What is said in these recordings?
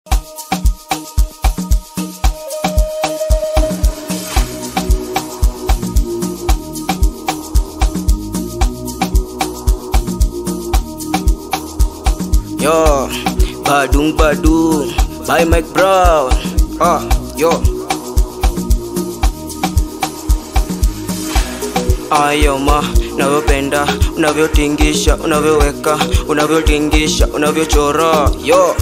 Yo, badung badung, by Mike Brown. Ah, yo. Ayo ma, unavyopenda, unavyotingisha, unavyoweka, unavyotingisha, unavyochora. Yo.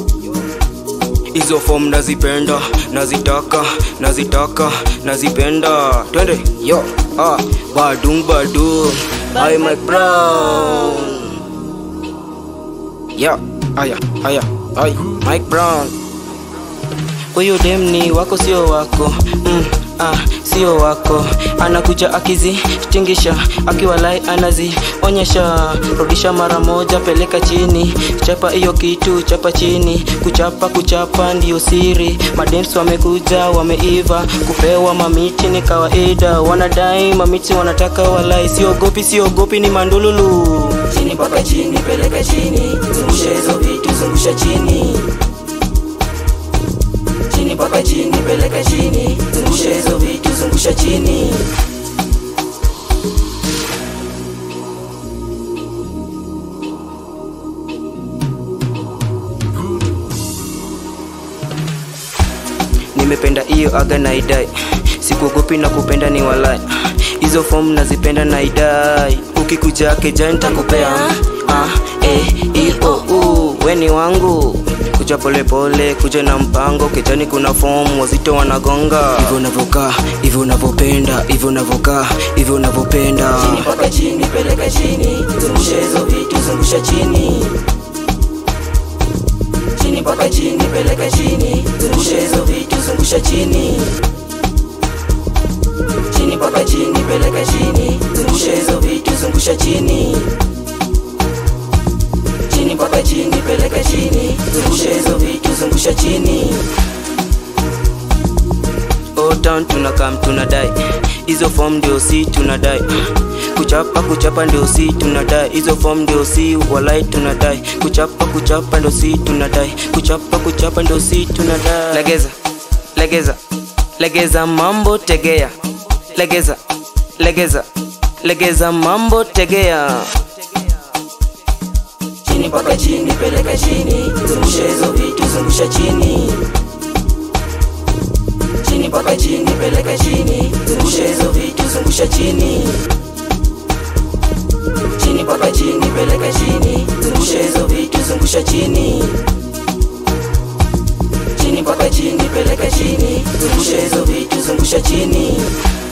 Hizo form nazipenda, nazitaka, nazitaka, nazipenda. Twende. Yo. Ah, badung badung, by Mike Brown. Ya, aya, aya, ay, Mike Brown. Huyu dem ni wako sio wako mm, ah, sio wako anakuja akizitingisha akiwalai anazionyesha rudisha mara moja peleka chini chapa hiyo kitu chapa chini kuchapa kuchapa ndiyo siri madems wamekuja wameiva kupewa mamiti ni kawaida wanadai mamiti wanataka walai siogopi siogopi ni mandululu chini mpaka chini peleka chini zungusha hizo vitu zungusha chini chini mpaka chini peleka chini zungusha hizo vitu zungusha chini nimependa hiyo aga na idai sikuogopi na kupenda ni walai hizo fomu nazipenda na idai ukikuja keja nitakupea ah, eh, i, o, u, weni wangu kuja polepole kuja na mpango kejani kuna fomu wazito wanagonga hivyo unavyokaa hivyo unavyopenda hivyo unavyokaa hivyo unavyopenda chini mpaka chini peleka chini zungusha hizo vitu zungusha chini chini mpaka chini peleka chini zungusha hizo vitu zungusha chini chini mpaka chini peleka chini zungusha hizo vitu zungusha chini chini mpaka chini peleka chini zungusha hizo vitu zungusha chini otan tunakam tunadai hizo form ndio si tunadai kuchapa kuchapa ndio si tunadai hizo form ndio si walai tunadai kuchapa kuchapa ndio si tunadai kuchapa kuchapa ndio si tunadai legeza legeza legeza mambo tegea legeza legeza legeza mambo tegea chini mpaka chini peleka chini zungusha hizo vitu zungusha chini chini mpaka chini peleka chini zungusha hizo vitu zungusha chini chini mpaka chini peleka chini zungusha hizo vitu zungusha chini chini mpaka chini peleka chini zungusha hizo vitu zungusha chini